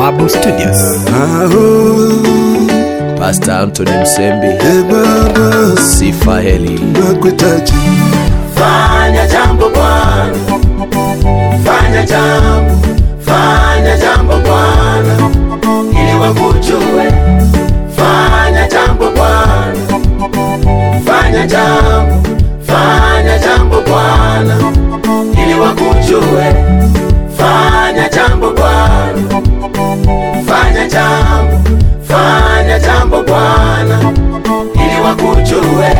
Babu Studios. Aho, Pastor Anthony Msembi, e Baba, Sifa Heli. nakuhitaji. Fanya jambo Bwana, fanya jambo, fanya jambo Bwana, ili wakujue. Fanya jambo Bwana, fanya jambo, fanya jambo Bwana, ili wakujue. Fanya jambo Bwana, fanya jambo, fanya jambo Bwana, ili wakujue.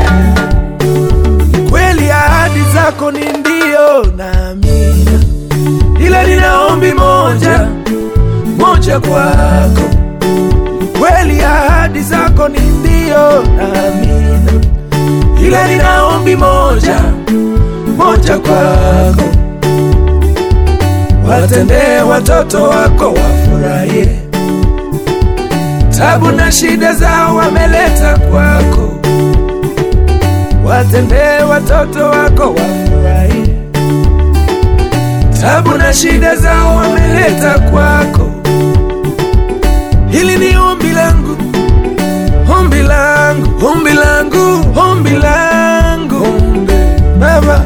kweli ahadi zako ni ndio na amina, ila nina ombi moja moja kwako. Kweli ahadi zako ni ndio na amina, ila nina ombi moja moja kwako. Watendee watoto wako wafurahie, tabu na shida zao wameleta kwako watendee watoto wako wafurahie, tabu na shida zao wameleta kwako. Hili ni ombi langu, ombi langu, ombi langu, ombi langu, ombi Baba.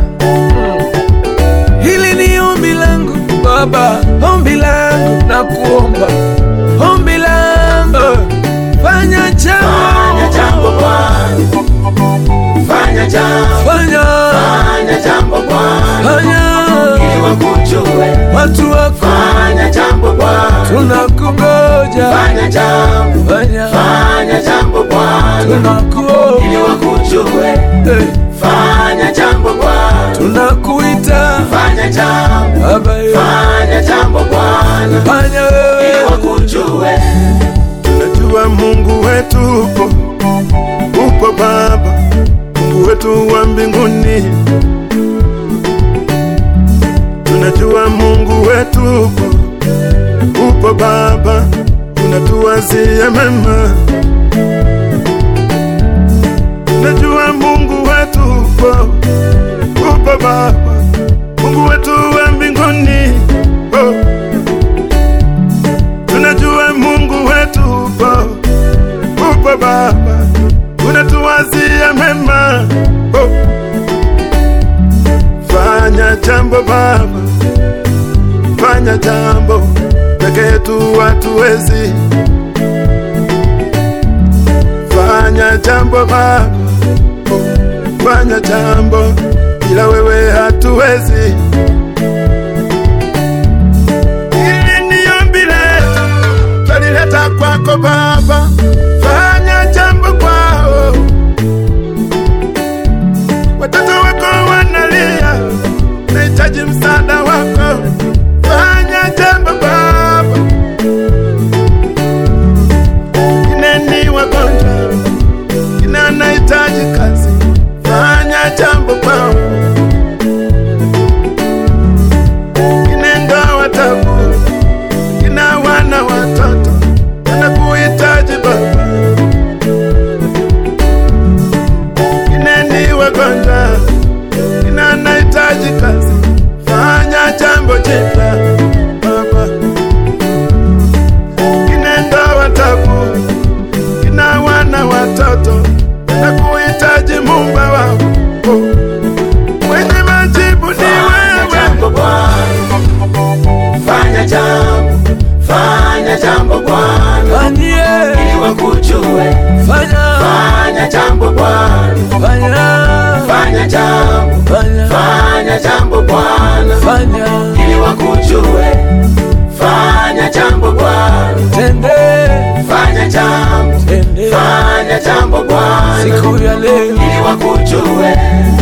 Hili ni ombi langu Baba, ombi langu na kuomba, ombi langu, fanya Fanya jambo, jambo Bwana, fanya jambo, fanya, fanya jambo Bwana, fanya ili wakujue. watu wako Fanya jambo Bwana, tunakungoja, fanya jambo, fanya fanya jambo Bwana, ili tunakuomba, wakujue. eh, Fanya jambo Bwana, tunakuita fanya jambo, Baba, eh, fanya jambo Bwana, fanya ili wewe wakujue. Tunajua Mungu wetu upo, upo Baba, Mungu wetu wa mbinguni. Tunajua Mungu wetu upo, upo Baba, unatuwazia mema. Tunajua Mungu wetu upo, upo Baba, Mungu wetu wa mbinguni. Oh. Tunajua Mungu wetu upo, upo Baba, unatuwazia mema. Oh. Fanya jambo Baba, fanya jambo, peke yetu hatuwezi. Fanya jambo Baba, oh. fanya jambo, ila wewe hatuwezi. Hili ni ombi letu, twalileta kwako Baba, fanya jambo kwao. Watoto wako wanalia, nahitaji msaada wako, fanya jambo Baba. Ineni wagonjwa, ina nahitaji kazi, fanya jambo kwao. Inenda watabu ina wana watoto wanakuhitaji Baba, ineni wagonjwa, ina nahitaji kazi, fanya jambo jipya Baba, inenda watabu, ina wana watoto wanakuhitaji Muumba wao, mwenye majibu ni Fanya wewe. jambo Bwana, fanya jambo, fanya jambo Bwana, fanyie, ili wakujue. fanya, Fanya jambo Bwana, fanya, fanya jambo, fanya, fanya jambo Bwana, fanya, ili wakujue. Fanya jambo Bwana, tende, fanya jambo, tende, fanya jambo Bwana, siku ya leo ili wakujue.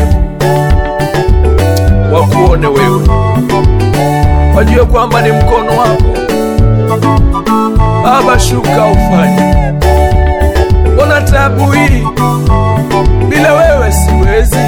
wakuone wewe, wajue kwamba ni mkono wako Baba, shuka ufanye. Mbona tabu hii bila wewe siwezi,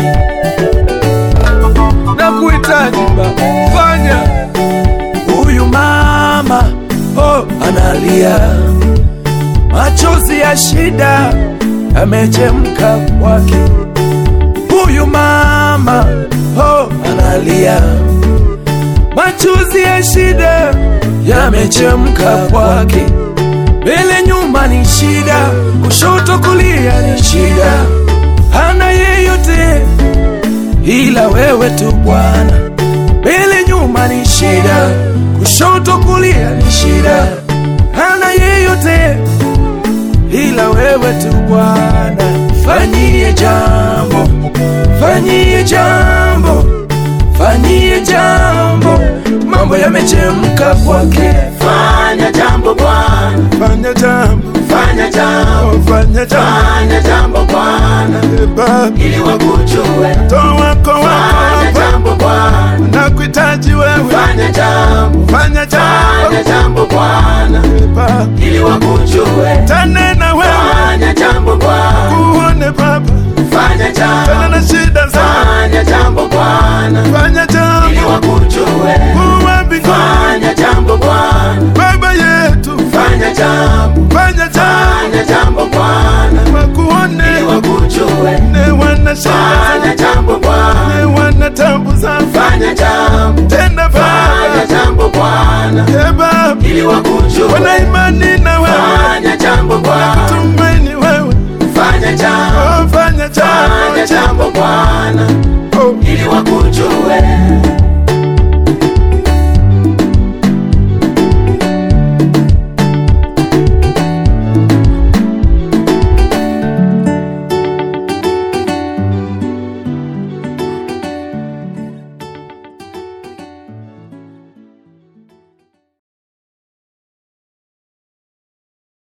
na kuhitaji Baba, fanya. Huyu mama oh, analia machozi ya shida yamechemka kwake. Huyu mama oh, analia machozi ya shida yame yamechemka kwake. Mbele nyuma ni shida, kushoto kulia ni shida, hana yeyote ila wewe tu Bwana. Mbele nyuma ni shida, kushoto kulia ni shida, hana yeyote ila wewe tu Bwana. Fanyie jambo, fanyie jambo, fanyie jambo, mambo yamechemka kwake. Fanya jambo Bwana, fanya jambo fanya jambo, oh, fanya jambo fanya jambo Bwana, Eh, Baba ili wakujue. toa wako wako Fanya hapa jambo Bwana, nakuhitaji wewe fanya jambo, fanya jambo fanya jambo Bwana, Eh, Baba ili wakujue. tanena wewe Fanya jambo Bwana, uone Baba fanya tena jambo, na shida zangu fanya jambo Bwana, fanya ili jambo wakujue. uwe mbinguni Fanya jambo Bwana, Baba yetu fanya jambo, fanya jambo fanya jambo Bwana, ili wakuone wakujue. ne wana shida Fanya jambo Bwana, ne wana tabu zangu fanya jambo, tena fanya Baba jambo Bwana, Eh, Baba ili wakujue. wana imani na wewe Fanya jambo Bwana, tumaini wewe fanya jambo, oh, fanya fanya jambo jambo Bwana,